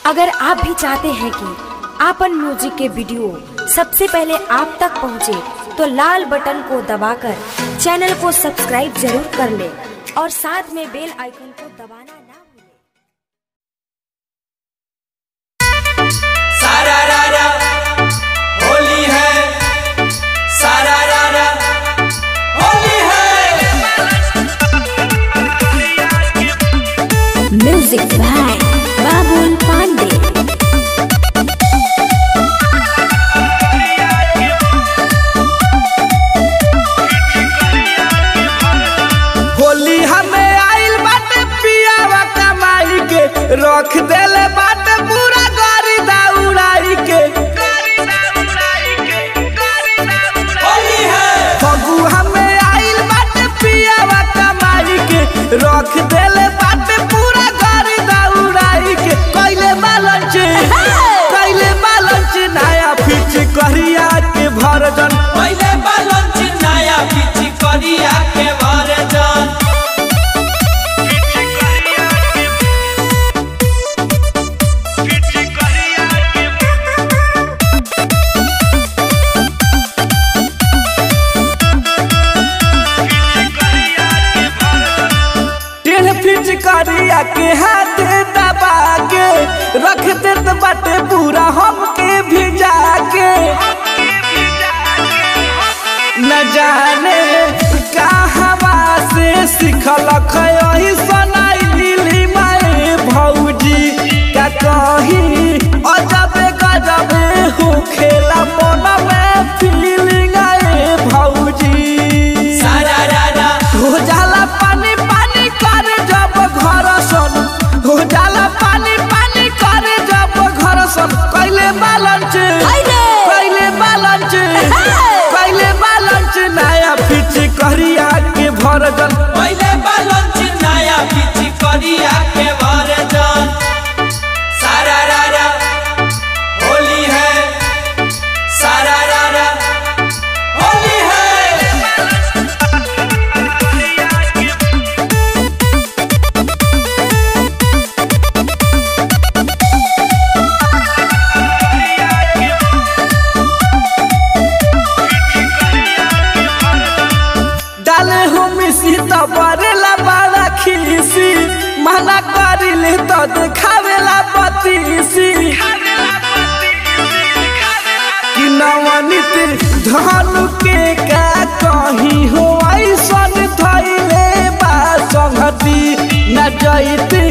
अगर आप भी चाहते हैं कि आपन म्यूजिक के वीडियो सबसे पहले आप तक पहुंचे, तो लाल बटन को दबाकर चैनल को सब्सक्राइब जरूर कर ले और साथ में बेल आइकन को दबाना ना भूलें। सारा रारा होली है सारा रारा होली है म्यूजिक बाय बाबुल पांडे होली हमें आइल बाटे पियावा कमाई के रख देले बाटे पूरा गाड़ी दौड़ाई के होली है फगु हमें आइल बाटे पियावा कमाई के रख देले बाटे पूरा गाड़ी दौड़ाई के कैले बालंच कैले बालंच नया फिच करिया के भरजन पहिले बालंच नया पिची करिया के भरे जान टेढ़ फिच करिया के हाथ दबा के रख देत बाटे पूरा हमके भिजा के न जाने कहवा से सिखल खयही सनाई लीली माए भौजी का कही अजबे गजबे हो खेला मन में फीलिंग आए भौजी सारा रारा हो जाला पानी पानी करे जब घर सन हो जाला पानी पानी करे जब घर सन कैले बालंच कैले बालंच कैले बालंच नया फिच करिया के भरजन पहिले बालंच नया पिची करिया के भरे जान सारा रारा होली है सारा रारा होली है डाले हो मिसी तो बरेला बड़ा खीसी मना करिले तो देखावेला बतीसी कि नवनीत धनु के का कहीं हो ऐसन थैले बा संगति न जैत